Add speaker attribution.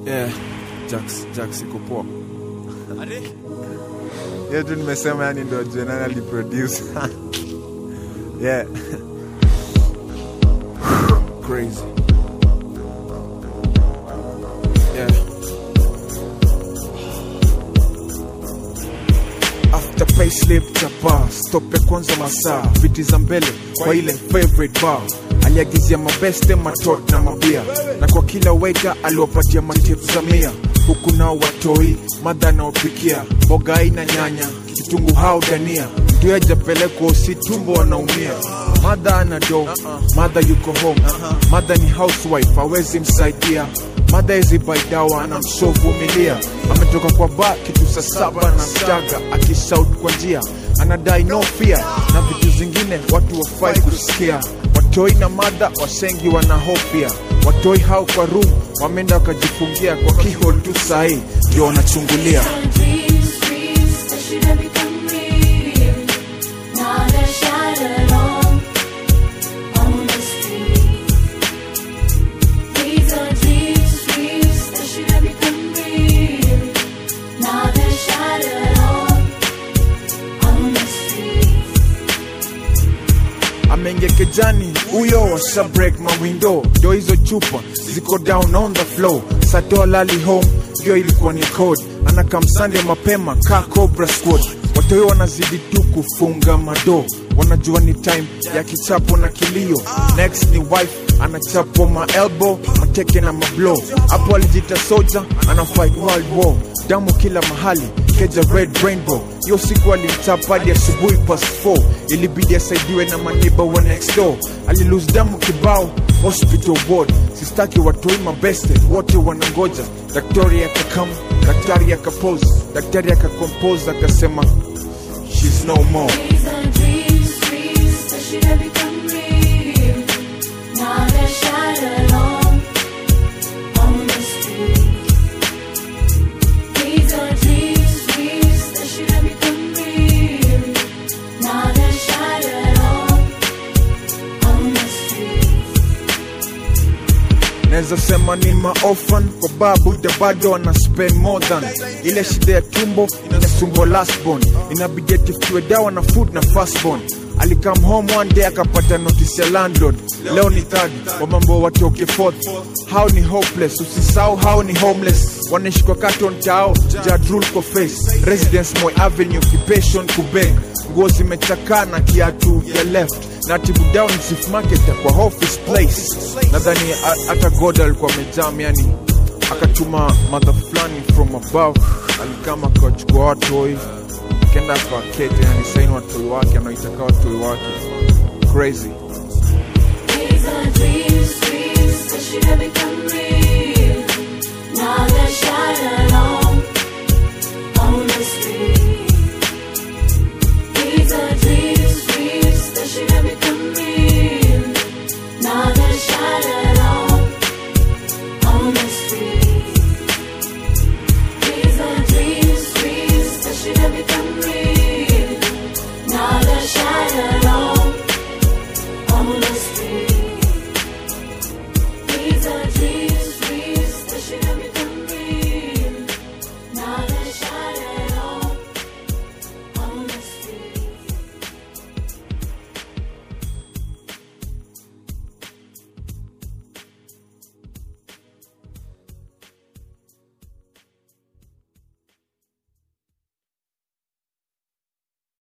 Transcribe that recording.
Speaker 1: Yeah, Jax, Jax iko poa. Hiyo tu nimesema yani ndo ajue nani aliproduce. yeah. Crazy. Yeah. After payslip chapa stop ya kwanza masaa viti za mbele kwa ile favorite bar aliagizia mabeste matot na mabia na kwa kila weka aliwapatia matip za mia huku nao watoi madha anaopikia mboga aina nyanya kitungu hao dania mtu ajapelekwa usitumbo wanaumia madha ana do madha yuko home madha ni housewife hawezi msaidia madha hizi baidawa anamsovumilia ametoka kwa ba kitu saa saba na mstaga akisaut kwa njia anadai no fear na vitu zingine watu wafai kusikia watoi na madha wasengi wanahofia watoi hao kwa room wameenda wakajifungia kwa kihol tu sahii ndio wanachungulia
Speaker 2: Dreams, dreams that should have become real. Now they're shattered on, on the street. These are dreams, dreams that should have become real. Now they're shattered on, on the street.
Speaker 1: ameingia kejani huyo washa break mawindo ndio hizo chupa ziko down on the floor satoa lali home ndio ilikuwa ni code anakamsande mapema ka cobra squad watoi wanazidi tu kufunga mado wanajua ni time ya kichapo na kilio next ni wife anachapo maelbo mateke na mablo hapo alijita soja ana fight world war damu kila mahali keja red rainbow hiyo siku alimchapa hadi asubuhi past 4 ilibidi asaidiwe na maneiba wa next door alilose damu kibao hospital ward sistaki watoi mabeste wote wanangoja daktari akakam daktari akapose daktari akakompose akasema shes no more
Speaker 2: These are dreams, dreams that should have become real. Now they're shattered on, on the street. These are dreams, dreams that should have become real. Now they're shattered on, on the street.
Speaker 1: naweza sema ni maofan kwa babu da bado ana spend more than ile shida ya tumbo inasumbua lastborn inabidi atifutiwe dawa na food na fastborn alikam home one day akapata notice ya landlord leo ni third wa mambo watoke fourth hao ni hopeless usisahau hao ni homeless wanaishi kwa carton tao jadrul kwa face residence moy avenue occupation kubeg nguo zimechakaa na kiatu ya left na tibu down chief marketer kwa office place nadhani a- hata god alikuwa amejam yani akatuma madha fulani from above alikama akawachukua watoi kenda kwa kete yani saini watoi wake anaitaka watoi wake crazy
Speaker 2: These are dreams, dreams that should have become real.